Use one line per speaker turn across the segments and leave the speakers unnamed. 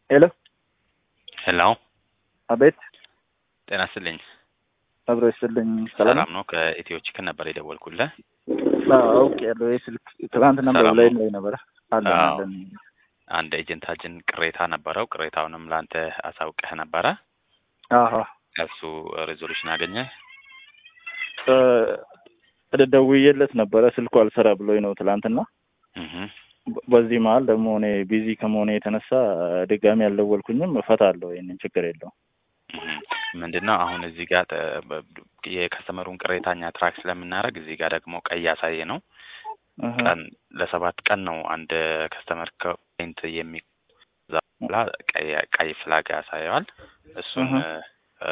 ሄሎ
ሄሎ
አቤት
ጤና ይስጥልኝ።
አብሮ ይስጥልኝ። ሰላም
ሰላም ነው? ከኢትዮ ቺክን ነበር የደወልኩልህ።
አውቅ ያለው ስልክ ትናንትና
ሰላም
ላይ
ነው?
ላይ ነበረ አለን
አዎ።
አለን
አንድ ኤጀንታችን ቅሬታ ነበረው። ቅሬታውንም ለአንተ አሳውቀህ ነበረ።
አሀ
እሱ ሬዞሉሽን አገኘ?
እ ደውዬለት ነበረ ስልኩ አልሰራ ብሎኝ ነው ትላንትና።
እህ
በ- በዚህ መሀል ደግሞ እኔ ቢዚ ከመሆኔ የተነሳ ድጋሚ ያልደወልኩኝም እፈታለሁ። ይህንን ችግር የለውም።
ምንድን ነው አሁን እዚህ ጋር ተ- በ- የከስተመሩን ቅሬታ እኛ ትራክ ስለምናደርግ እዚህ ጋር ደግሞ ቀይ ያሳየ ነው
አሀ።
ቀን ለሰባት ቀን ነው አንድ ከስተመር ከፖይንት የሚ ከዛ በኋላ ቀይ ቀይ ፍላግ ያሳየዋል። እሱን
እህ።
እ፣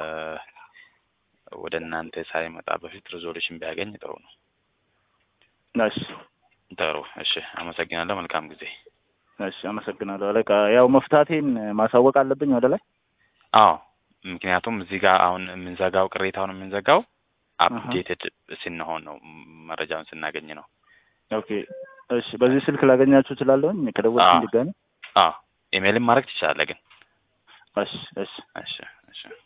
ወደ እናንተ ሳይመጣ በፊት ሪዞሉሽን ቢያገኝ ጥሩ ነው።
እሺ
ጥሩ እሺ፣ አመሰግናለሁ። መልካም ጊዜ።
እሺ፣ አመሰግናለሁ አለቃ። ያው መፍታቴን ማሳወቅ አለብኝ ወደ ላይ።
አዎ ምክንያቱም እዚህ ጋር አሁን የምንዘጋው ቅሬታውን የምንዘጋው አፕዴትድ ስንሆን ነው፣ መረጃውን ስናገኝ ነው።
ኦኬ እሺ። በዚህ ስልክ ላገኛችሁ እችላለሁኝ ከደወልኩኝ
አዎ።
ድጋሚ።
አዎ ኢሜይልም ማድረግ ትችላለህ ግን።
እሺ እሺ
እሺ እሺ